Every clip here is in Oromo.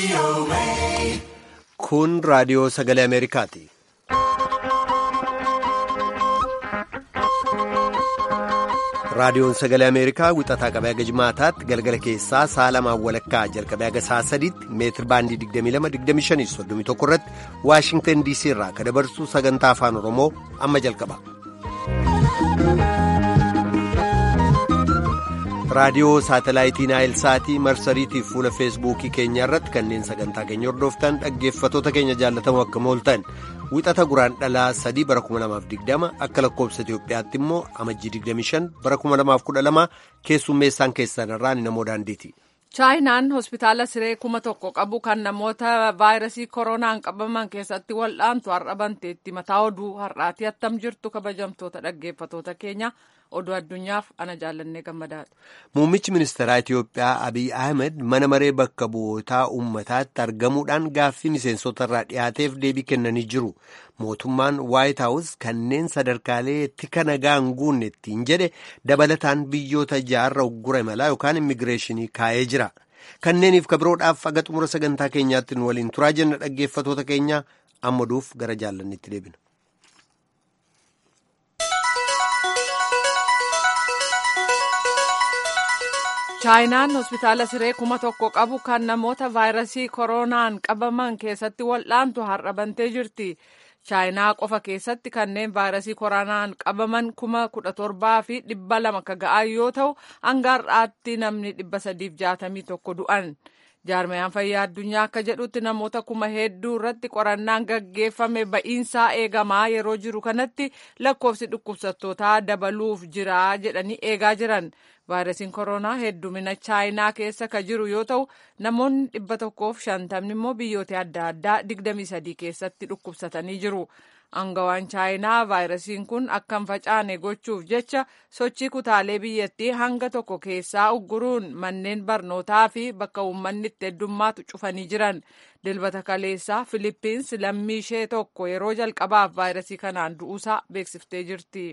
Kun raadiyoo sagalee Ameerikaati. Raadiyoon sagalee Ameerikaa wixataa qabee haga jimaataatti galgala keessaa sa'a lamaan walakkaa jalqabee haga sa'a sadiitti meetir baandii 22-25-31 irratti Waashingtan DC irraa kan dabarsu sagantaa afaan Oromoo amma jalqaba. raadiyoo saatalaayitii naayilsaatii marsariitii fuula feesbuukii keenya irratti kanneen sagantaa keenya hordoftan dhaggeeffatoota keenya jaallatamoo akka mooltan wixata guraan dhalaa sadii bara 2020 akka lakkoobsa itiyoophiyaatti immoo amajjii 25 bara 2012 keessummeessaan keessan irraan namoo daandiiti. chaayinaan hospitaala siree kuma tokko qabu kan namoota vaayirasii koronaan qabaman keessatti wal'aantu har'a banteetti mataa oduu har'aati attam jirtu kabajamtoota dhaggeeffatoota keenya oduu addunyaaf ana jaallannee gammadaadha. Muummichi ministeeraa Itiyoophiyaa Abiy Ahmed mana maree bakka bu'ootaa uummataatti argamuudhaan gaaffii miseensota irraa dhiyaateef deebii kennanii jiru. Mootummaan Waayit Haawus kanneen sadarkaalee tika nagaa hin guunne ittiin jedhe dabalataan biyyoota jaarra uggura imalaa yookaan immigireeshinii kaa'ee jira. Kanneeniif kabiroodhaaf aga xumura sagantaa keenyaatti nu waliin turaa jenna dhaggeeffatoota keenya amma duuf gara jaallannitti deebina. chaayinaan hospitaala siree kuma tokko qabu kan namoota vaayirasii koronaan qabaman keessatti wal'aantu har'a bantee jirti. chaayinaa qofa keessatti kanneen vaayirasii koronaan qabaman kuma kudha torbaa fi dhibba lama ka ga'an yoo ta'u hanga har'aatti namni dhibba sadiif jaatamii tokko du'an. jaarmayaan fayyaa addunyaa akka jedhutti namoota kuma hedduu irratti qorannaan gaggeeffame ba'iinsaa eegamaa yeroo jiru kanatti lakkoofsi dhukkubsattootaa dabaluuf jira jedhanii eegaa jiran vaayirasiin koronaa heddumina chaayinaa keessa ka jiru yoo ta'u namoonni dhibba tokkoof shantamni immoo biyyoota adda addaa digdamii sadii keessatti dhukkubsatanii jiru. Angawaan chaayinaa vaayirasiin kun akka hin facaane gochuuf jecha sochii kutaalee biyyattii hanga tokko keessaa ugguruun manneen barnootaa fi bakka uummanni itti heddummaatu cufanii jiran. Dilbata kaleessaa Filippins lammii ishee tokko yeroo jalqabaaf vaayirasii kanaan du'uusaa beeksiftee jirti.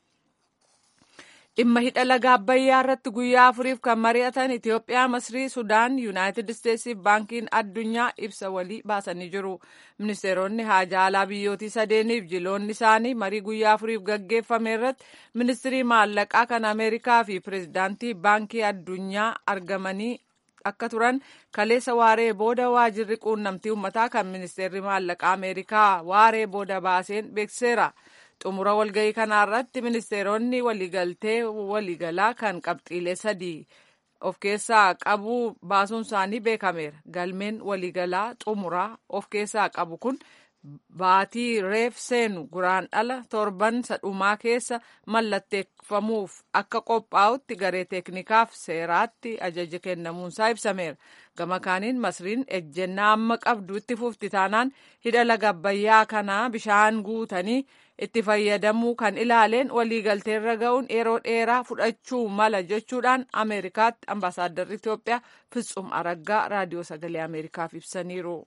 dhimma hidha laga abbayyaa irratti guyyaa afuriif kan mari'atan Itiyoophiyaa, Masrii, Sudaan, Yuunaayitid Isteetsii fi baankiin addunyaa ibsa walii baasanii jiru. Ministeeronni haajaa alaa biyyootii sadeeniif jiloonni isaanii marii guyyaa afuriif gaggeeffame irratti ministirii maallaqaa kan Ameerikaa fi pireezidaantii baankii addunyaa argamanii akka turan kaleessa waaree booda waajirri quunnamtii uummataa kan ministeerri maallaqaa Ameerikaa waaree booda baaseen beeksiseera. xumura walgahii kanaa irratti ministeeronni waliigaltee waliigalaa kan qabxiilee sadii of keessaa qabu baasuun isaanii beekameera. Galmeen waliigalaa xumuraa of keessaa qabu kun baatii reef seenu guraan dhala torban sadhumaa keessa mallatteeffamuuf akka qophaa'utti garee teeknikaaf seeraatti ajaja kennamuunsaa ibsameera. Gama kaaniin masriin ejjennaa amma qabdu itti fufti taanaan hidha laga abbayyaa kanaa bishaan guutanii itti fayyadamuu kan ilaaleen waliigalteerra ga'uun yeroo dheeraa fudhachuu mala jechuudhaan ameerikaatti ambaasaaddarri Itoophiyaa Fitsum Araggaa raadiyoo sagalee ameerikaaf ibsaniiru.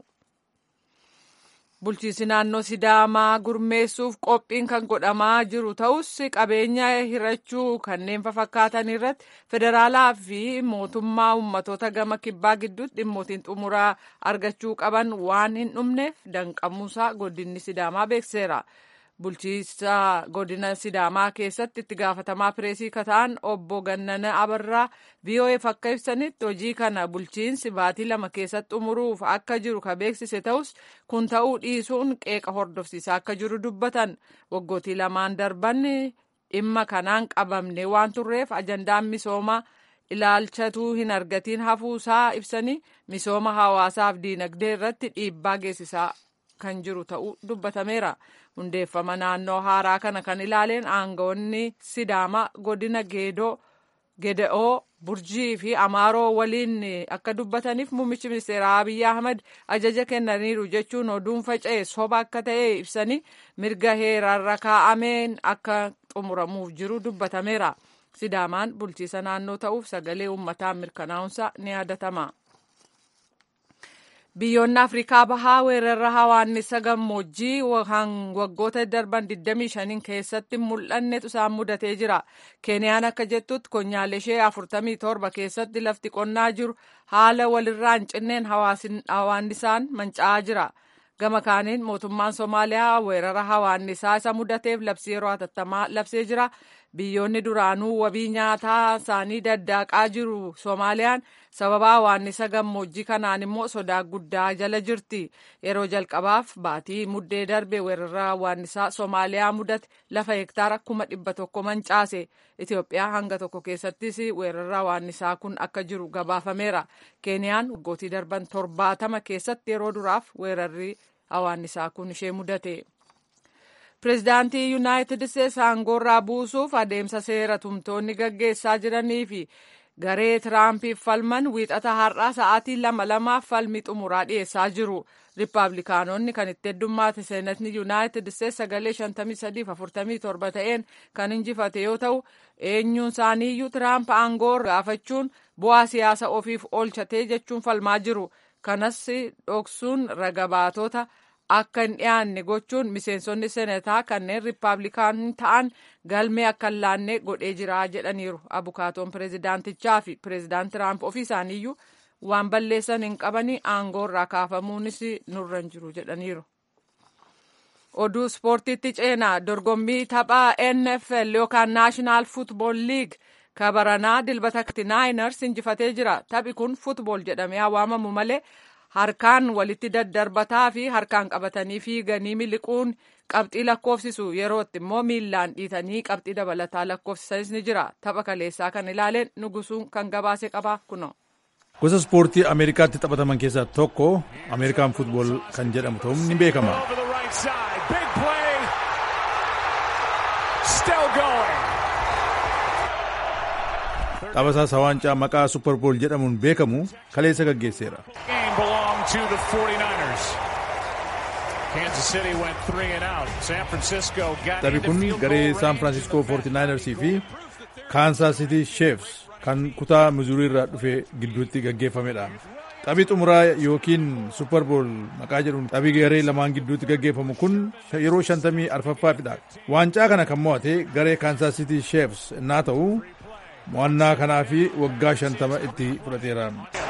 Bulchiinsi naannoo Sidaamaa gurmeessuuf qophiin kan godhamaa jiru ta'us qabeenya hirachuu kanneen fakkaatan irratti federaalaa fi mootummaa ummatoota gama kibbaa gidduutti dhimmootiin xumuraa argachuu qaban waan hin dhumneef danqamuusaa godinni Sidaamaa beekseera. bulchiinsa godina sidaamaa keessatti itti gaafatamaa pireesii kataan obbo Gannana Abarraa VOAf akka ibsanitti hojii kana bulchiinsi baatii lama keessatti xumuruuf akka jiru ka beeksise ta'us kun ta'uu dhiisuun qeeqa hordofsiisaa akka jiru dubbatan waggootii lamaan darban dhimma kanaan qabamne waan turreef ajandaan misoomaa ilaalchatuu hin argatiin hafuusaa ibsanii misooma hawaasaaf diinagdee irratti dhiibbaa geessisaa kan jiru ta'uu dubbatameera. hundeeffama naannoo haaraa kana kan ilaaleen aangawoonni sidaamaa godina geedoo gede'oo burjii fi amaaroo waliin akka dubbataniif muummichi ministeeraa abiy ahmad ajaja kennaniiru jechuun oduun faca'e soba akka ta'e ibsanii mirga heerarra kaa'ameen akka xumuramuuf jiru dubbatameera sidaamaan bulchiisa naannoo ta'uuf sagalee uummataan mirkanaa'uunsa ni yaadatama. biyyoonni afrikaa bahaa weerarra hawaannisa gammoojjii waggoota darban 25 keessatti mul'annetu isaan mudatee jira keeniyaan akka jettutti konyaalee ishee 47 keessatti lafti qonnaa jiru haala walirraa hin cinneen hawaannisaan manca'aa jira gama kaaniin mootummaan somaaliyaa weerara hawaannisaa isa mudateef labsii yeroo hatattamaa labsee jira biyyoonni duraanuu wabii nyaataa isaanii daddaaqaa jiru soomaaliyaan sababa hawaannisa gammoojjii kanaan immoo sodaa guddaa jala jirti yeroo jalqabaaf baatii muddee darbe weerara hawaannisaa soomaaliyaa mudate lafa hektaara kuma dhibba tokko mancaase itiyoophiyaa hanga tokko keessattis weerara hawaannisaa kun akka jiru gabaafameera keeniyaan waggootii darban torbaatama keessatti yeroo duraaf weerarri hawaannisaa kun ishee mudate. pireezidaantii yuunaayitid isteetsi aangoorraa buusuuf adeemsa seera tumtoonni gaggeessaa jiranii fi garee tiraampiif falman wiixata har'aa sa'aatii lama lamaaf falmii xumuraa dhiyeessaa jiru riippaabilikaanonni kan itti heddummaate seenatni yuunaayitid isteetsi sagalee 53-47 ta'een kan injifate yoo ta'u eenyuun isaaniiyyuu tiraamp aangoo gaafachuun bu'aa siyaasa ofiif oolchatee jechuun falmaa jiru kanas dhoksuun ragabaatota. akka hin dhiyaanne gochuun miseensonni senetaa kanneen riippaabilikaan ta'an galmee akka hin laanne godhee jira jedhaniiru abukaatoon pireezidaantichaa fi pireezidaant tiraamp ofii isaaniiyyuu waan balleessan hin qabanii aangoorraa kaafamuunis nurra hin jiru jedhaniiru. oduu ispoortiitti ceenaa dorgommii taphaa nfl yookaan naashinaal futbool liig kabaranaa dilbata naayinars injifatee jira taphi kun futbool jedhamee waamamu malee. harkaan walitti daddarbataa fi harkaan qabatanii fiiganii miliquun qabxii lakkoofsisu yerootti immoo miillaan dhiitanii qabxii dabalataa lakkoofsisanis ni jira tapha kaleessaa kan ilaaleen nugusuun kan gabaase qabaa kuno. gosa ispoortii ameerikaatti taphataman keessaa tokko ameerikaan futbool kan jedhamu ta'uun ni beekama. taphasaa sawaancaa maqaa supperbool jedhamuun beekamu kaleessa gaggeesseera. Taphi kun garee San Francisco 49ersii fi Kansas City Chiefs kan kutaa Missouri irraa dhufe gidduutti gaggeeffamedha. Taphi xumuraa yookiin Superbowl maqaa jedhuun taphi garee lamaan gidduutti gaggeeffamu kun yeroo shantamii arfaffaafidha. Waancaa kana kan mo'ate garee Kansas City Chiefs innaa ta'u mo'annaa kanaa fi waggaa shantama itti fudhateera.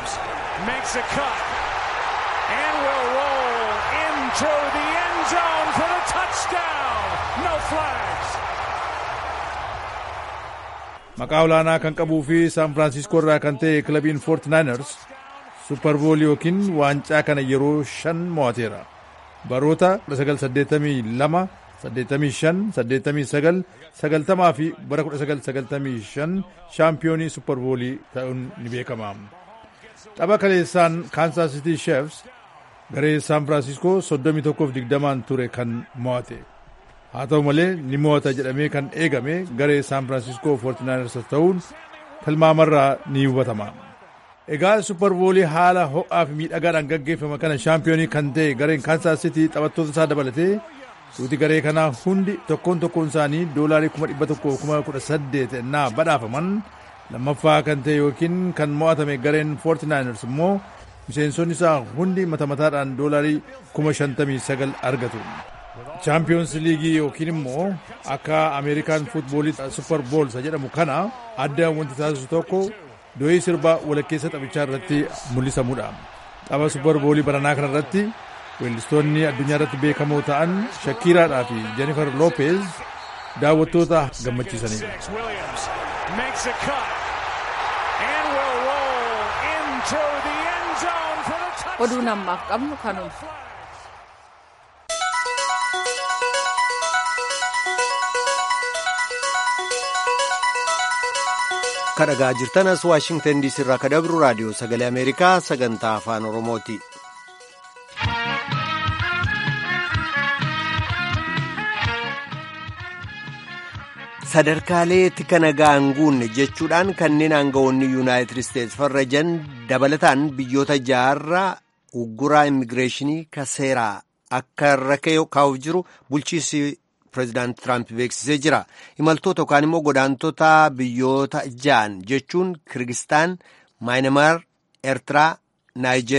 Maqaa olaanaa kan qabuu fi San Francisco irraa kan ta'e kilabiin 49ers Superbowl yookiin waancaa kana yeroo shan mo'ateera. Baroota 1982, 85, 89, 90 fi bara 1995 shaampiyoonii Superboolii ta'uun ni beekama. Tapha kaleessaan Kansas City Chiefs garee San Francisco 31-20 ture kan mo'ate. haa ta'u malee ni mo'ata jedhamee kan eegame garee San Francisco 49ers ta'uun tilmaamarraa ni hubatama. Egaa Superboolii haala ho'aa fi miidhagaadhaan gaggeeffama kana shaampiyoonii kan ta'e gareen Kansas City taphattoota isaa dabalatee duuti garee kanaa hundi tokkoon tokkoon isaanii doolaarii 118 ennaa badhaafaman lammaffaa kan ta'e yookiin kan mo'atame gareen 49ers immoo miseensonni isaa hundi mata mataadhaan doolaarii 59 argatu. chaampiyoons liigii yookiin immoo akka ameerikaan futboolii super bool jedhamu kana adda wanti taasisu tokko doyii sirbaa walakkeessa taphichaa irratti mul'isamudha. Tapha super boolii baranaa kana irratti weellistoonni addunyaa irratti beekamoo ta'an Shakiiraadhaa fi Jennifer Lopez daawwattoota gammachiisanidha. Oduun ammaaf qabnu kanuma. kadhagaa jirtanas waashingtan diisii irraa ka dabru raadiyoo sagalee ameerikaa sagantaa afaan oromooti. sadarkaalee tika nagaa hin guunne jechuudhaan kanneen aangawoonni yuunaayitid isteetsi farrajan dabalataan biyyoota jaarraa ugguraa immigireeshinii ka seeraa akka irra kaa'uuf jiru bulchiinsi pireezidaanti Tiraamp beeksisee jira. Imaltoota yookaan immoo godaantota biyyoota ja'an jechuun Kirgistaan, Maayinamaar, Eertiraa, Naayijeeriyaa,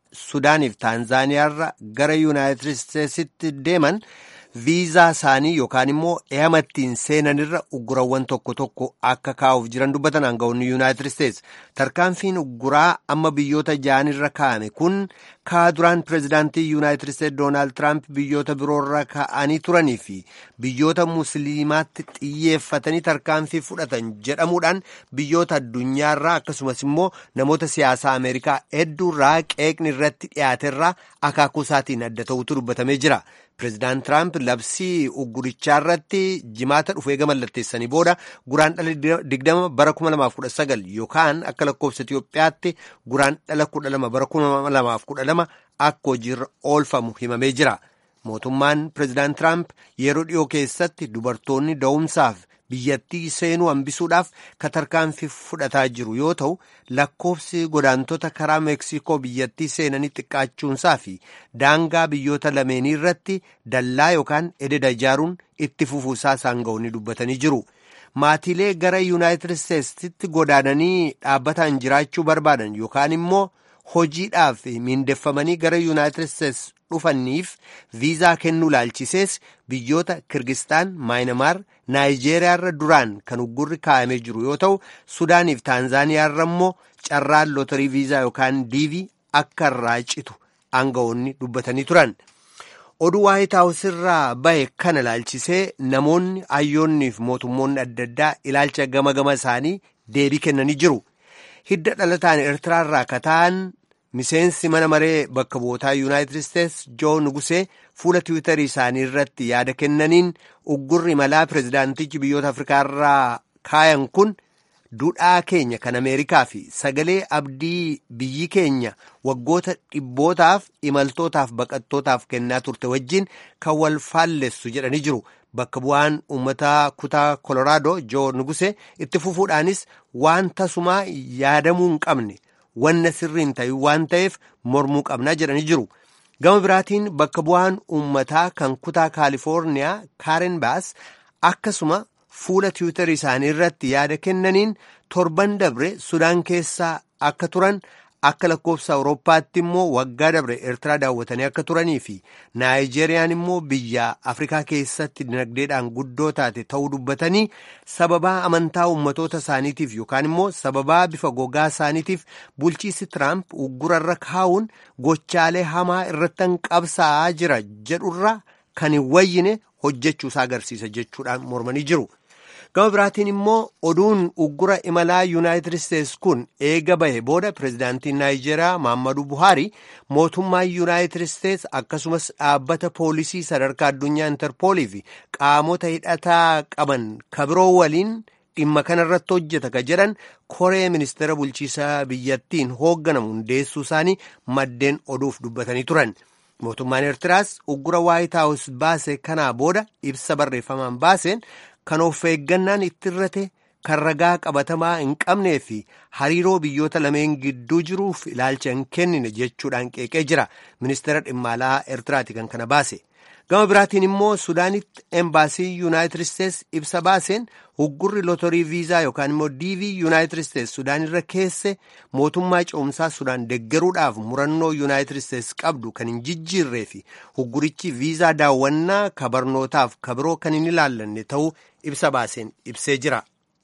sudaaniif taanzaaniyaarra gara yuunaayitid isteetsitti deeman viizaa isaanii yookaan immoo eeyamattiin seenanirra uggurawwan tokko tokko akka kaa'uuf jiran dubbatan aangawoonni yuunaayitid isteets tarkaanfiin ugguraa amma biyyoota ja'anirra kaa'ame kun kaa duraan pireezidaantii yuunaayitid isteets doonaald tiraamp biyyoota biroorra kaa'anii turanii fi biyyoota musliimaatti xiyyeeffatanii tarkaanfii fudhatan jedhamuudhaan biyyoota addunyaarraa akkasumas immoo namoota siyaasaa ameerikaa hedduurraa qeeqni irratti dhiyaaterraa akaakuu isaatiin adda ta'utu dubbatamee jira. Pireezidaant Tiraamp labsii uggurichaa irratti jimaata dhufee gama mallatteessanii booda guraan dhala digdama bara kuma lamaaf kudha sagal yookaan akka lakkoofsa Itiyoophiyaatti guraan dhala kudha lama bara kuma lamaaf kudha lama akka hojiirra oolfamu himamee jira. Mootummaan Pireezidaant Tiraamp yeroo dhiyoo keessatti dubartoonni da'umsaaf biyyattii seenuu hambisuudhaaf tarkaanfii fudhataa jiru yoo ta'u lakkoofsi godaantota karaa meeksikoo biyyattii seenanii xiqqaachuunsaa fi daangaa biyyoota lameenii irratti dallaa yookaan ededa ijaaruun itti fufuusaa aangawoonni dubbatanii jiru. Maatiilee gara yuunaayitid isteetsitti godaananii dhaabbataan jiraachuu barbaadan yookaan immoo hojiidhaaf miindeffamanii gara yuunaayitid isteets dhufaniif viizaa kennuu laalchisees biyyoota kirgistaan maayinamaar naayijeeriyaarra duraan kan uggurri kaa'amee jiru yoo ta'u sudaaniif taanzaaniyaarra immoo carraan lootarii viizaa yookaan diivii akka irraa citu aangawoonni dubbatanii turan. oduu waayit haawus irraa bahe kana laalchisee namoonni hayyoonniif mootummoonni adda addaa ilaalcha gama gama isaanii deebii kennanii jiru. hidda dhalataan eertiraarraa kataan miseensi mana maree bakka bu'ootaa yuunaayitid isteets joo nugusee fuula tiwiitarii isaanii irratti yaada kennaniin uggurri malaa pireezidaantichi biyyoota afrikaarraa kaayan kun duudhaa keenya kan ameerikaa fi sagalee abdii biyyi keenya waggoota dhibbootaaf imaltootaaf baqattootaaf kennaa turte wajjin kan wal faallessu jedhanii jiru. Bakka bu'aan uummataa kutaa Koloraadoo Joo Nuguse itti fufuudhaanis waan tasumaa yaadamuu hin qabne wanna sirriin ta'e waan ta'eef mormuu qabnaa jedhanii jiru. Gama biraatiin bakka bu'aan uummataa kan kutaa Kaalifoorniyaa Kaaren Baas akkasuma fuula tiwiitarii isaanii irratti yaada kennaniin torban dabre Sudaan keessaa akka turan akka lakkoofsa awurooppaatti immoo waggaa dabre eertiraa daawwatanii akka turanii fi naayijeeriyaan immoo biyya afrikaa keessatti dinagdeedhaan guddoo taate ta'uu dubbatanii sababaa amantaa ummatoota isaaniitiif yookaan immoo sababaa bifa gogaa isaaniitiif bulchiisi tiraamp uggurarra kaa'uun gochaalee hamaa irratti qabsaa'aa jira jedhurra kan hin wayyine hojjechuusaa agarsiisa jechuudhaan mormanii jiru. gama biraatiin immoo oduun uggura imalaa yuunaayitid isteets kun eega bahe booda pireezidaantiin naayijeeriyaa maammadu buhaari mootummaa yuunaayitid isteets akkasumas dhaabbata poolisii sadarkaa addunyaa intarpoolii fi qaamota hidhataa qaban kabiroo waliin dhimma kanarratti hojjeta ka jedhan koree ministeera bulchiisaa biyyattiin hoogganamu hundeessuu isaanii maddeen oduuf dubbatanii turan. mootummaan eertiraas uggura waayit haawus baase kanaa booda ibsa barreeffamaan baaseen kan of eeggannaan itti irrate kan ragaa qabatamaa hin qabnee fi hariiroo biyyoota lameen gidduu jiruuf ilaalcha hin kennine jechuudhaan qeeqee jira ministeera dhimma alaa eertiraati kan kana baase gama biraatiin immoo sudaanitti embaasii yuunaayitid isteets ibsa baaseen uggurri lootorii viizaa yookaan immoo diivii yuunaayitid isteets sudaan irra keesse mootummaa ce'umsaa sudaan deggeruudhaaf murannoo yuunaayitid isteets qabdu kan hin jijjiirree fi uggurichi viizaa daawwannaa ka barnootaaf ka biroo kan hin ilaallanne ta'uu ibsa baaseen ibsee jira.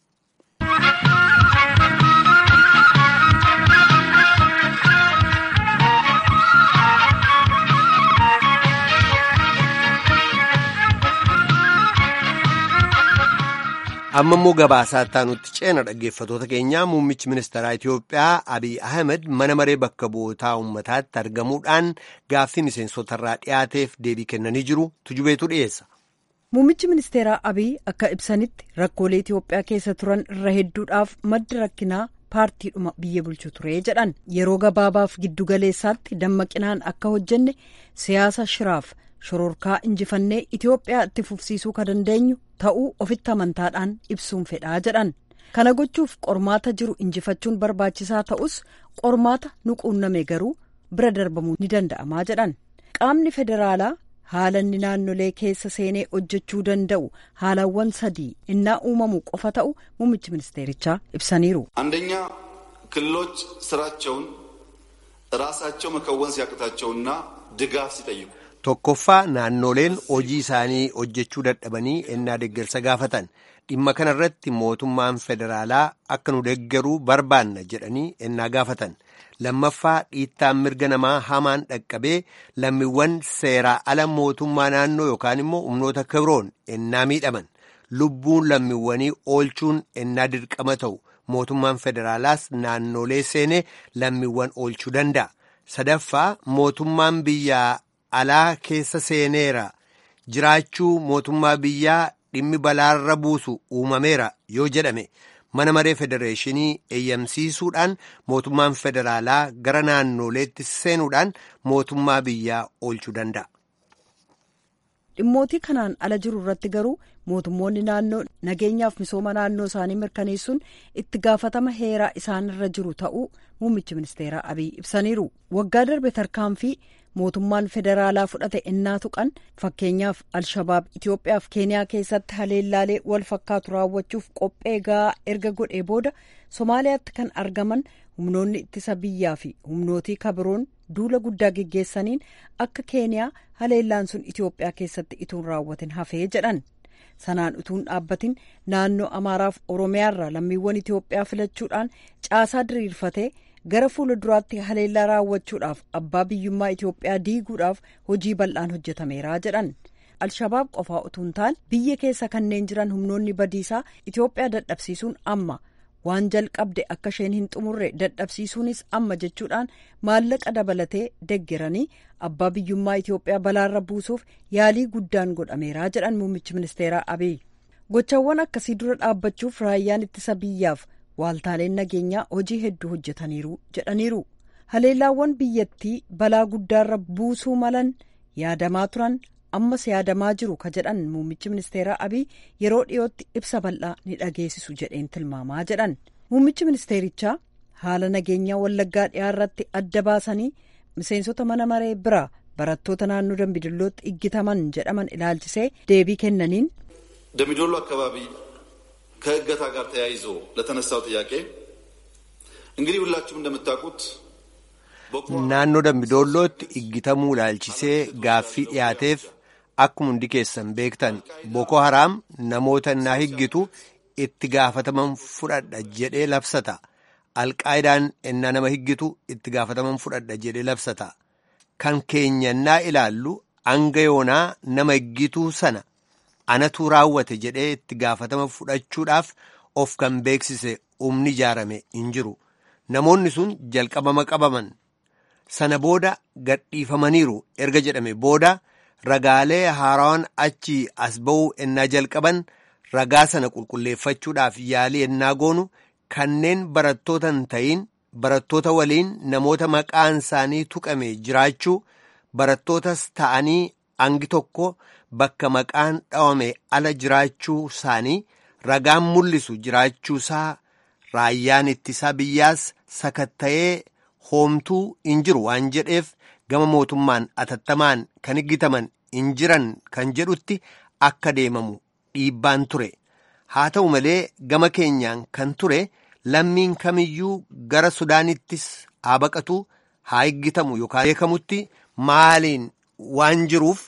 amma immoo gabaasaa taanutti ceena dhaggeeffatoota keenyaa muummichi ministeeraa Itiyoophiyaa Abiy Ahmed mana maree bakka bu'ootaa uummataatti argamuudhaan gaaffii miseensotarraa dhiyaateef deebii kennanii jiru tujubeetu dhiyeessa. Muummichi ministeeraa Abiy akka ibsanitti rakkoolee Itiyoophiyaa keessa turan irra hedduudhaaf madda rakkinaa paartiidhuma biyya bulchu ture jedhan yeroo gabaabaaf giddugaleessaatti dammaqinaan akka hojjenne siyaasa shiraaf. shororkaa injifannee Itiyoophiyaa itti fufsiisuu ka dandeenyu ta'uu ofitti amantaadhaan ibsuun fedhaa jedhan kana gochuuf qormaata jiru injifachuun barbaachisaa ta'us qormaata nu quunname garuu bira darbamuu ni danda'amaa jedhan qaamni federaalaa haala inni naannolee keessa seenee hojjechuu danda'u haalawwan sadii innaa uumamu qofa ta'u muummichi ministeerichaa ibsaniiru. አንደኛ ክልሎች ስራቸውን ራሳቸው መከወን ሲያቅታቸውና ድጋፍ ሲጠይቁ tokkoffaa naannoleen hojii isaanii hojjechuu dadhabanii ennaa deeggarsa gaafatan dhimma kana irratti mootummaan federaalaa akka nu deeggaruu barbaanna jedhanii ennaa gaafatan lammaffaa dhiittaan mirga namaa hamaan dhaqqabee lammiiwwan seeraa ala mootummaa naannoo yookaan immoo humnoota kibroon ennaa miidhaman lubbuun lammiiwwanii oolchuun ennaa dirqama ta'u mootummaan federaalaas naannolee seenee lammiiwwan oolchuu danda'a sadaffaa mootummaan biyyaa alaa keessa seeneera jiraachuu mootummaa biyyaa dhimmi balaarra buusu uumameera yoo jedhame mana maree federeeshinii eeyyamsiisuudhaan mootummaan federaalaa gara naannoleetti seenuudhaan mootummaa biyyaa oolchuu danda'a. dhimmootii kanaan ala jiru irratti garuu mootummoonni naannoo nageenyaaf misooma naannoo isaanii mirkaneessuun itti gaafatama heeraa isaanirra jiru ta'uu muummichi ministeeraa abiy ibsaniiru waggaa darbe tarkaanfii mootummaan federaalaa fudhate innaa tuqan fakkeenyaaf alshabaab itiyoophiyaaf keeniyaa keessatti haleellaalee wal fakkaatu raawwachuuf qophee ga'aa erga godhee booda somaaliyaatti kan argaman humnoonni ittisa biyyaa fi humnootii kabiroon duula guddaa geggeessaniin akka keeniyaa haleellaan sun itiyoophiyaa keessatti ituun raawwatin hafee jedhan sanaan utuun dhaabbatin naannoo amaaraaf oromiyaarraa lammiiwwan itiyoophiyaa filachuudhaan caasaa diriirfatee gara fuula duraatti haleellaa raawwachuudhaaf abbaa biyyummaa itiyoophiyaa diiguudhaaf hojii bal'aan hojjetameera jedhan alshabaab qofaa utuun ta'an biyya keessa kanneen jiran humnoonni badiisaa itiyoophiyaa dadhabsiisuun amma waan jalqabde akka isheen hin xumurre dadhabsiisuunis amma jechuudhaan maallaqa dabalatee deggeranii abbaa biyyummaa itiyoophiyaa balaarra buusuuf yaalii guddaan godhameera jedhan muummichi ministeeraa abiy gochawwan akkasii dura dhaabbachuuf raayyaan ittisa biyyaaf waaltaaleen nageenyaa hojii hedduu hojjetaniiru jedhaniiru haleellaawwan biyyattii balaa guddaarra buusuu malan yaadamaa turan ammas yaadamaa jiru ka jedhan muummichi ministeeraa abiy yeroo dhiyootti ibsa bal'aa ni dhageessisu jedheen tilmaamaa jedhan muummichi ministeerichaa haala nageenyaa wallaggaa dhiyaarratti adda baasanii miseensota mana maree biraa barattoota naannoo dambidillootti iggitaman jedhaman ilaalchisee deebii kennaniin ደምቢዶሎ አካባቢ ከእገታ ጋር ተያይዞ ለተነሳው ጥያቄ እንግዲህ ሁላችሁም እንደምታውቁት naannoo dambidoollootti iggitamuu ilaalchisee gaaffii dhiyaateef akkuma hundi keessan beektan boko haraam namoota innaa higgitu itti gaafataman fudhadha jedhee labsata alqaayidaan innaa nama higgitu itti gaafataman fudhadha jedhee labsata kan keenya innaa ilaallu hanga yoonaa nama higgituu sana anatu raawwate jedhee itti gaafatama fudhachuudhaaf of kan beeksise humni ijaarame hin jiru namoonni sun jalqabama qabaman sana booda gadhiifamaniiru erga jedhame booda ragaalee haaraan achi as ba'uu ennaa jalqaban ragaa sana qulqulleeffachuudhaaf yaalii ennaa goonu kanneen barattoota hin ta'iin barattoota waliin namoota maqaan isaanii tuqame jiraachuu barattootas ta'anii hangi tokko bakka maqaan dhawame ala jiraachuu isaanii ragaan mul'isu jiraachuusaa raayyaan ittisaa biyyaas sakatta'ee hoomtuu hin jiru waan jedheef gama mootummaan atattamaan kan higgitaman hin jiran kan jedhutti akka deemamu dhiibbaan ture haa ta'u malee gama keenyaan kan ture lammiin kamiyyuu gara sudaanittis haa baqatu haa higgitamu yookaan beekamutti maaliin waan jiruuf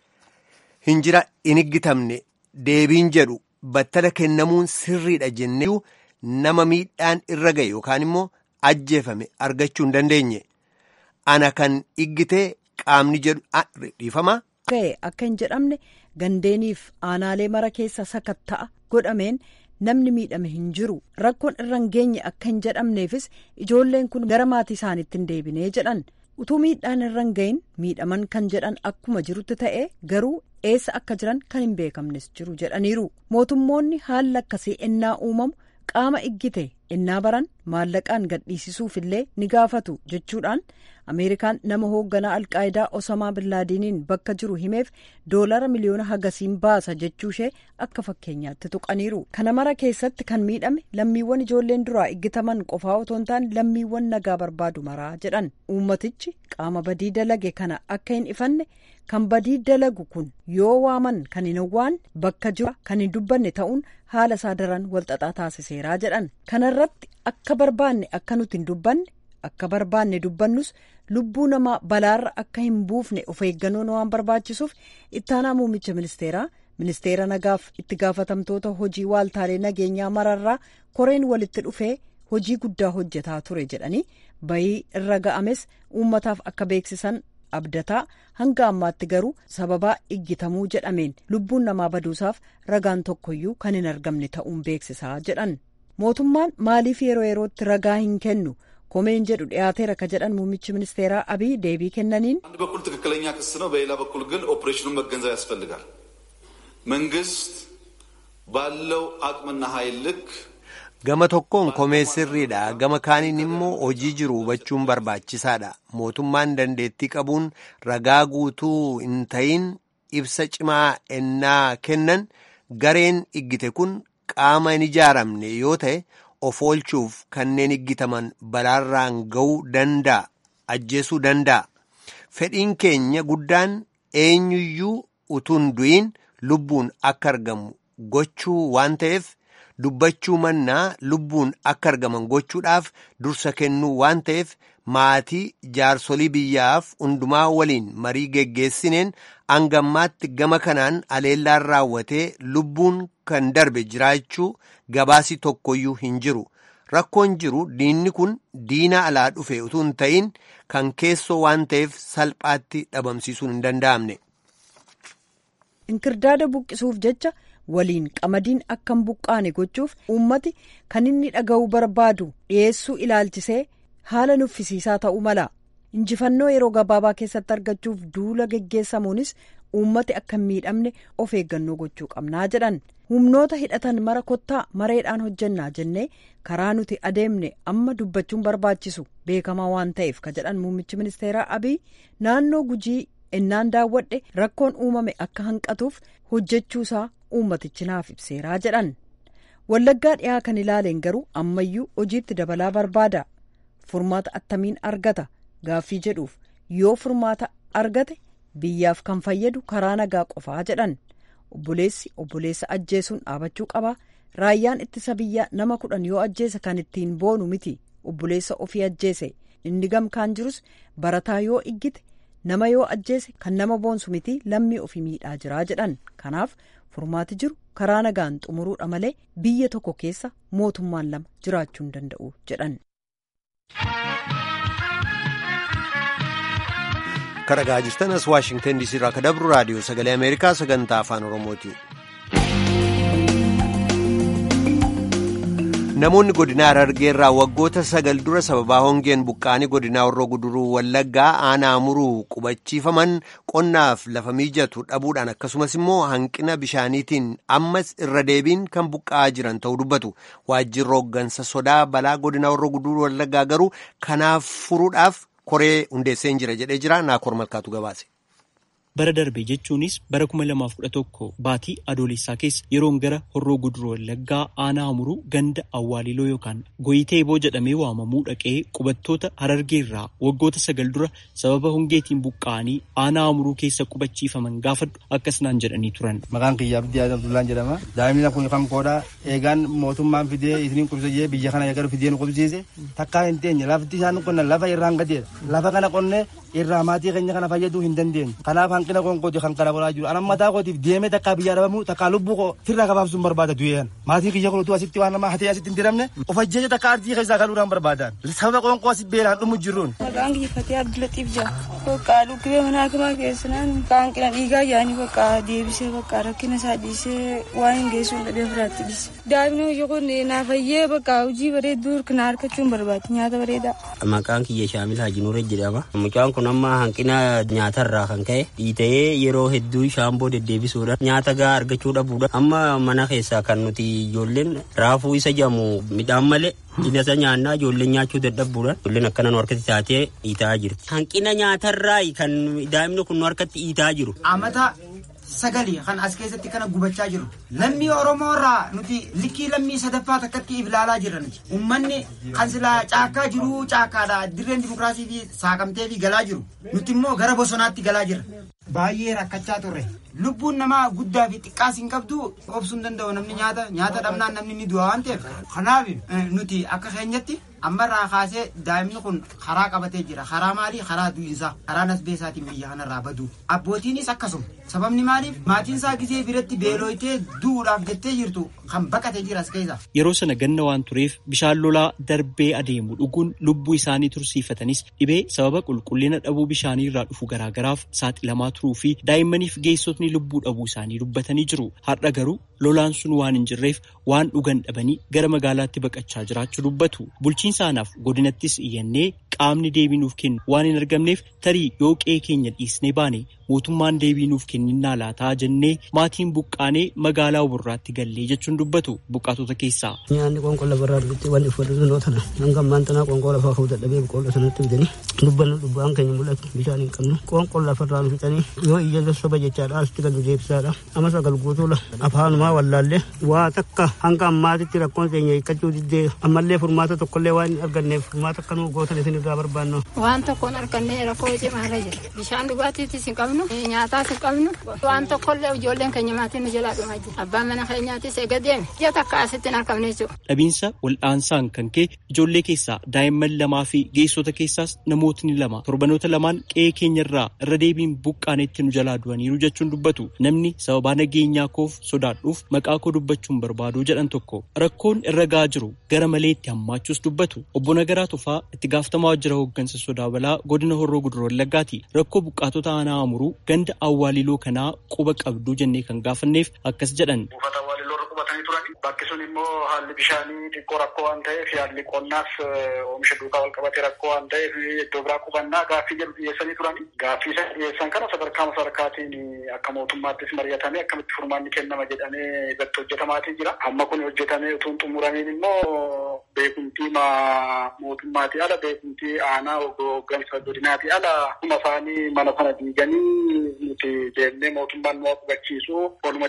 hin jira hin higgitamne deebiin jedhu battala kennamuun sirriidha jennee nama miidhaan irra ga'e yookaan immoo ajjeefame argachuu hin dandeenye ana kan higgitee qaamni jedhu dhiifama. ga'e akka hin jedhamne gandeeniif aanaalee mara keessa sakatta'a godhameen namni miidhame hin jiru rakkoon irra hin geenye akka hin jedhamneefis ijoolleen kun gara maatii isaaniitti hin deebinee jedhan utuu miidhaan irra hin gahin miidhaman kan jedhan akkuma jirutti ta'e garuu eessa akka jiran kan hin beekamnes jiru jedhaniiru mootummoonni haalli akkasii ennaa uumamu qaama iggite ennaa baran maallaqaan gadhiisisuuf illee ni gaafatu jechuudhaan ameerikaan nama hoogganaa alqaayidaa osamaa billaadiiniin bakka jiru himeef doolara miliyoona hagasiin baasa jechuushee akka fakkeenyaatti tuqaniiru kana mara keessatti kan miidhame lammiiwwan ijoolleen duraa iggitaman qofaa otoo hin taane lammiiwwan nagaa barbaadu maraa jedhan uummatichi qaama badii dalage kana akka hin ifanne kan badii dalagu kun yoo waaman kan hin hawwaan bakka jiru kan hin dubbanne ta'uun haala isaa daran walxaxaa taasiseeraa jedhan kanarratti akka barbaanne akka nuti hin dubbanne akka barbaanne dubbannus lubbuu namaa balaarra akka hin buufne of eeggannoon waan barbaachisuuf ittaanaa muummicha ministeeraa ministeera nagaaf itti gaafatamtoota hojii waaltaalee nageenyaa mararraa koreen walitti dhufee hojii guddaa hojjetaa ture jedhanii bayii irra ga'ames uummataaf akka beeksisan abdataa hanga ammaatti garuu sababaa iggitamuu jedhameen lubbuun namaa baduusaaf ragaan tokkoyyuu kan hin argamne ta'uun beeksisaa jedhan mootummaan maaliif yeroo yerootti ragaa hin kennu komeen jedhu dhiyaateera ka jedhan muummichi ministeeraa abiy deebii kennaniin አንድ በኩል ትክክለኛ ክስ ነው፣ በሌላ በኩል ግን ኦፕሬሽኑን መገንዘብ ያስፈልጋል። መንግስት ባለው አቅምና ኃይል ልክ gama tokkoon komee sirriidha gama kaaniin immoo hojii jiru hubachuun barbaachisaadha mootummaan dandeettii qabuun ragaa guutuu hin ta'iin ibsa cimaa ennaa kennan gareen iggite kun qaama hin ijaaramne yoo ta'e of oolchuuf kanneen iggitaman balaarraan ga'uu danda'a ajjeesuu danda'a fedhiin keenya guddaan eenyuyyuu utuun du'iin lubbuun akka argamu gochuu waan ta'eef. dubbachuu mannaa lubbuun akka argaman gochuudhaaf dursa kennuu waan ta'eef maatii jaarsolii biyyaaf hundumaa waliin marii geggeessineen hangammaatti gama kanaan aleellaan raawwatee lubbuun kan darbe jiraachuu gabaasii tokkoyyuu hin jiru rakkoon jiru diinni kun diina alaa dhufe utuu hin ta'in kan keessoo waan ta'eef salphaatti dhabamsiisuun hin danda'amne. inkirdaada buqqisuuf jecha waliin qamadiin akka hin buqqaane gochuuf uummati kan inni dhaga'uu barbaadu dhiyeessuu ilaalchisee haala nuffisiisaa ta'uu mala injifannoo yeroo gabaabaa keessatti argachuuf duula geggeessamuunis uummati akka hin miidhamne of eeggannoo gochuu qabnaa jedhan humnoota hidhatan mara kottaa mareedhaan hojjennaa jennee karaa nuti adeemne amma dubbachuun barbaachisu beekamaa waan ta'eef ka jedhan muummichi ministeeraa abiy naannoo gujii ennaan daawwadhe rakkoon uumame akka hanqatuuf hojjechuusaa uummatichi naaf ibseeraa jedhan wallaggaa dhiyaa kan ilaaleen garuu ammayyuu hojiitti dabalaa barbaada furmaata attamiin argata gaaffii jedhuuf yoo furmaata argate biyyaaf kan fayyadu karaa nagaa qofaa jedhan obboleessi obboleessa ajjeesuun dhaabachuu qaba raayyaan ittisa biyyaa nama kudhan yoo ajjeese kan ittiin boonu miti obboleessa ofii ajjeese inni gamkaan jirus barataa yoo iggite nama yoo ajjeese kan nama boonsu miti lammii ofii miidhaa jiraa jedhan kanaaf furmaati jiru karaa nagaan xumuruudha malee biyya tokko keessa mootummaan lama jiraachuu hin danda'u jedhan. Kan dhagaa jirtan as Waashingtan DC irraa kan dabru raadiyoo sagalee Ameerikaa sagantaa afaan Oromooti. Namoonni godina Harargee irraa waggoota sagal dura sababaa hongeen buqqaanii godinaa Horroo Guduruu Wallaggaa aanaa muruu qubachiifaman qonnaaf lafa mijatu dhabuudhaan akkasumas immoo hanqina bishaaniitiin ammas irra deebiin kan buqqa'aa jiran ta'uu dubbatu. Waajjirri hooggansa sodaa balaa godinaa Horroo Guduruu Wallaggaa garuu kanaaf furuudhaaf koree hundeessee jira jedhee jira naakor malkaatu gabaase. bara darbe jechuunis bara kuma lamaaf kudha tokko baatii adoolessaa keessa yeroon gara horroo guduruu wallaggaa aanaa amuruu ganda awwaaliloo yookaan goyiteeboo jedhamee waamamuu dhaqee qubattoota harargeerraa waggoota sagal dura sababa hongeetiin buqqa'anii aanaa amuruu keessa qubachiifaman gaafadhu akkas naan jedhanii turan. Maqaan kiyya Abdii Abdullaan jedhama. Daa'imni kun kan koodha. Eegaan mootummaan fidee isiniin qubsisee biyya kana eegalu fidee nu qubsiise. Takkaa hin teenye lafti isaan qonna lafa irraan gadeedha. Lafa kana qonnee irraa maatii keenya kana fayyaduu hin dandeenye. Kanaaf hanqina qoonqooti kan kana godhaa jiru. Anan mataa kootiif deemee takkaa biyyaa dhabamu takkaa lubbuu koo firraa gabaabsuun barbaada du'een. Maatii kiyya kunutu asitti waan namaa hatee asitti hin diramne of ajjeeje takka ardii keessaa galuudhaan barbaadan. Sababa qoonqoo asi beelaan dhumu jirruun. Maqaan kiyya Fatee Abdulaxiif jedha. Bakka dhukkubee mana hakimaa keessanaan hanqina dhiigaa yaa'anii bakka deebisee bakka rakkina isaa dhiisee waan hin geessuun dhabee firaatti dhiise. Daa'imni hojii kun naa fayyee bakka hojii bareedduu kana argachuun barbaade nyaata bareedaa. Maqaan kiyya Shaamil Hajinuure jedhama. Mucaan kun amma hanqina nyaatarraa kan ka'e dhiitee yeroo hedduu shaamboo deddeebisuudha. Nyaata gahaa argachuu dhabuudha. Amma mana keessaa kan nuti ijoolleen raafuu isa jedhamu midhaan malee Inasa nyaannaa ijoolleen nyaachuu dadhabbuudhaan ijoolleen akkana nu harkatti taatee dhiitaa jirti. Hanqina nyaatarraa kan daa'imni kun nu harkatti dhiitaa jiru. Amata sagali kan as keessatti kana gubachaa jiru. Lammii Oromoo irraa nuti likkii lammii sadaffaa takkatti ilaalaa jiran. Uummanni kan silaa caakkaa jiru caakkaadha. Dirreen dimokiraasii fi saaqamtee fi galaa jiru. Nuti immoo gara bosonaatti galaa jira. Baay'ee rakkachaa turre. Lubbuun namaa guddaa fi xiqqaas hin qabdu obsuu hin danda'u namni nyaata nyaata dhabnaan namni ni du'a waan ta'eef. Kanaaf nuti akka keenyatti ammarraa kaasee daa'imni kun karaa qabatee jira karaa maalii karaa du'insaa karaa nasbeesaatiin biyya kanarraa badu abbootiinis akkasuma sababni maaliif maatiin isaa gisee biratti beelooytee du'uudhaaf jettee jirtu kan baqatee jiras keessa. Yeroo sana ganna waan tureef bishaan lolaa darbee adeemu dhuguun lubbuu isaanii tursiifatanis dhibee sababa qulqullina dhabuu bishaanii irraa dhufu garaagaraaf saaxilamaa turuu fi daa'immaniif geessotni lubbuu dhabuu isaanii dubbatanii jiru. Har'a garuu lolaan sun waan hin jirreef waan dhugan dhabanii gara magaalaatti baqachaa jiraachuu dubbatu. Bulchiinsa aanaaf godinattis iyyannee qaamni deebii nuuf kennu waan hin argamneef tarii yoo qe'ee keenya dhiisnee baane mootummaan deebii nuuf kenninnaa laataa jennee maatiin buqqaanee magaalaa burraatti gallee jechuun dubbatu buqqaatota keessaa. Nyaanni qoonqoo lafarraa dhufutti wanti uffatu sunoo tana hanga ammaan tanaa qoonqoo lafaa ka'uu dadhabee boqqoolloo sanatti bitanii dubbannu dubbaan keenya mul'atu bishaan hin qabnu qoonqoo lafarraa fixanii yoo iyya soba jechaadha asitti kan nu deebisaadha amma sagal guutuula afaanumaa wallaallee waa takka hanga ammaatitti rakkoon keenya hiikkachuu diddee ammallee furmaata tokkollee waan hin arganneef furmaata akka nu gootan isin irraa barbaannu. Waan tokkoon argannee rakkoo cimaarra jira bishaan dhugaatiitis hin qabnu nyaataas hin qabnu waan tokkollee ijoolleen keenya maatiin nu jalaa dhumaa jira abbaan mana keenyaatis eega deeme ji'a takka asitti hin argamne jechuudha. Dhabiinsa wal'aansaan kan ka'e ijoollee keessaa daa'imman lamaa fi geessota keessaas namootni lama torbanoota lamaan qe'ee keenyarraa irra deebiin buqqaanetti nu jalaa du'aniiru jechuun dubbatu namni sababaa nageenyaa koof sodaadhuuf maqaa koo dubbachuun barbaadu jedhan tokko rakkoon irra ga'aa jiru gara malee itti hammaachuus dubbatu obbo Nagaraa Tufaa itti gaafatamaa waajjira hooggansa sodaa balaa godina horroo guduroo wallaggaati rakkoo buqqaatota aanaa amuruu ganda awwaaliloo kanaa quba qabduu jennee kan gaafanneef akkas jedhan. Bakki sun immoo haalli bishaanii xiqqoo rakkoo waan ta'eef haalli qonnaas oomisha duukaa wal qabatee rakkoo waan ta'eef iddoo biraa qubannaa gaaffii jedhu dhiyeessanii turani. Gaaffii isa dhiyeessan kana sadarkaa sadarkaatiin akka mootummaattis mari'atamee akkamitti furmaanni kennama jedhamee irratti hojjetamaatii jira. Amma kun hojjetamee utuu hin xumuramiin immoo beekumtii mootummaatii ala beekumtii aanaa hooggansa godinaatii ala kuma isaanii mana sana diiganii nuti deemnee mootummaan nu qubachiisu oluma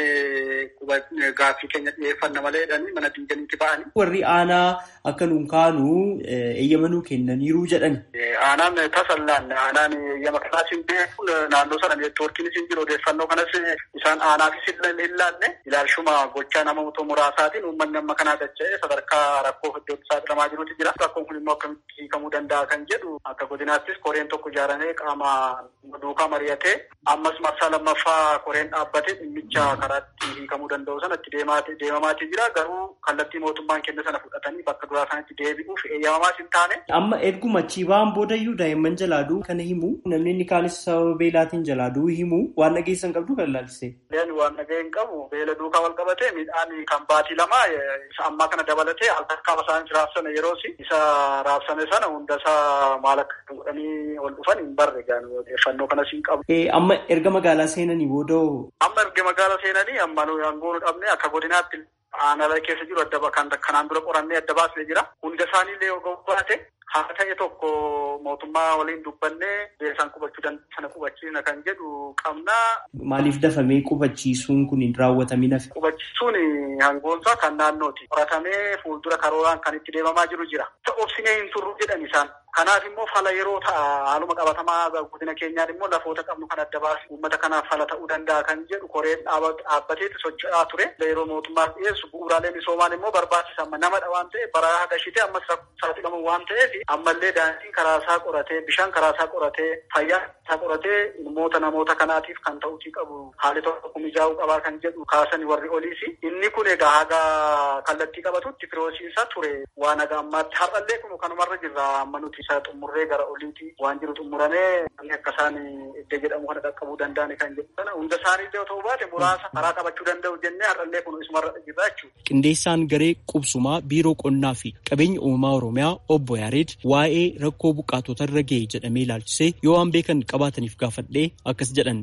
deemnee gaaffii keenya dhiyeeffanna malee jedhanii mana diiganiitti ba'anii. Warri aanaa akka nuun kaanu eeyyamanuu kennaniiru jedhan. Aanaan tasallaan aanaan eeyyama kanaas hin beeku naannoo sana neetwoorkiinis hin jiru odeeffannoo kanas isaan aanaafis hin laalle ilaalchuma gochaa nama muraasaatiin uummanni amma kanaa dacha'ee sadarkaa rakkoo iddootti saaxilamaa jirutu jira. Rakkoon kun immoo akkamitti hiikamuu danda'a kan jedhu akka godinaattis koreen tokko ijaaramee qaama duukaa mari'atee ammas marsaa lammaffaa koreen dhaabbatee dhimmicha karaatti hiikamuu danda'u sanatti deemamaatii jira garuu kallattii mootummaan kenne sana fudhatanii bakka duraa sanatti deebi'uuf eeyyamamaas hin taane. Amma erguma chiibaan boodayyuu daa'imman jalaaduu kana himu namni inni kaanis sababa beelaatiin jalaaduu himu waan dhageessan qabdu kan ilaalchise. Waan dhageen qabu beela duukaa wal qabatee midhaan kan baatii lama ammaa kana dabalatee altakkaama isaan raabsame yeroosi isa raabsame sana hunda isaa maal akka godhanii ol dhufan hin barre odeeffannoo kanas hin qabu. Amma erga magaalaa seenanii booda. Amma erga magaalaa seenanii amma nuyi aangoo nu dhabne akka godinaatti aanaa keessa jiru adda kan kanaan dura qorannee adda baasnee jira. Hunda isaaniillee yoo baate haa ta'e tokko mootummaa waliin dubbannee beeksaan qubachuu danda'u sana qubachiisna kan jedhu qabna. Maaliif dafamee qubachiisuun kun hin raawwatamin hafe? Qubachiisuun hangoonsaa kan naannooti. Qoratamee fuuldura karooraan kan itti deemamaa jiru jira. Obsinee hin turru jedhan isaan. Kanaaf immoo fala yeroo ta'a haaluma qabatamaa godina keenyaan immoo lafoota qabnu kan adda baasu uummata kanaaf fala ta'uu danda'a kan jedhu koreen dhaabbateetti socho'aa ture. Yeroo mootummaaf dhiyeessu bu'uuraalee misoomaan immoo barbaachisa namadha waan ta'eef bara hagashitee ammas saaxilamu waan ta'eef ammallee daandiin karaasaa qoratee bishaan karaasaa qoratee fayyaa isaa qoratee ilmoota namoota kanaatiif kan ta'uutii qabu haalli tokko mijaa'uu qabaa kan jedhu kaasan warri oliisi. Inni kun egaa haga kallattii qabatutti firoosiinsa ture waan haga ammaatti har'allee kun kanumarra jirra amma nuti isa xumurree gara oliiti waan jiru xumuramee akka isaan iddoo jedhamu kana qaqqabuu danda'an kan jedhu sana hunda isaanii illee otoo baate muraasa karaa qabachuu danda'u jennee har'allee kun isumarra jirra jechuudha. Qindeessaan garee qubsumaa biiroo qonnaa fi qabeenya uumamaa Oromiyaa obbo Yaareed waa'ee rakkoo buqqaatota irra ga'e jedhamee ilaalchisee yoo waan beekan qabaataniif gaafadhee akkas jedhan.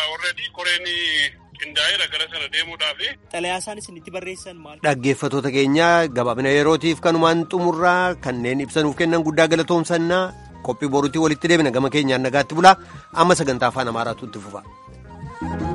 qindaa'eera gara sana deemuudhaaf. Xalayaa isaan isinitti barreessan maal? Dhaggeeffattoota keenya gabaabina yerootiif kanumaan xumurraa kanneen ibsanuuf kennan guddaa galatoomsannaa qophii boruutii walitti deebina gama keenyaan nagaatti bulaa amma sagantaa afaan amaaraatu itti fufa.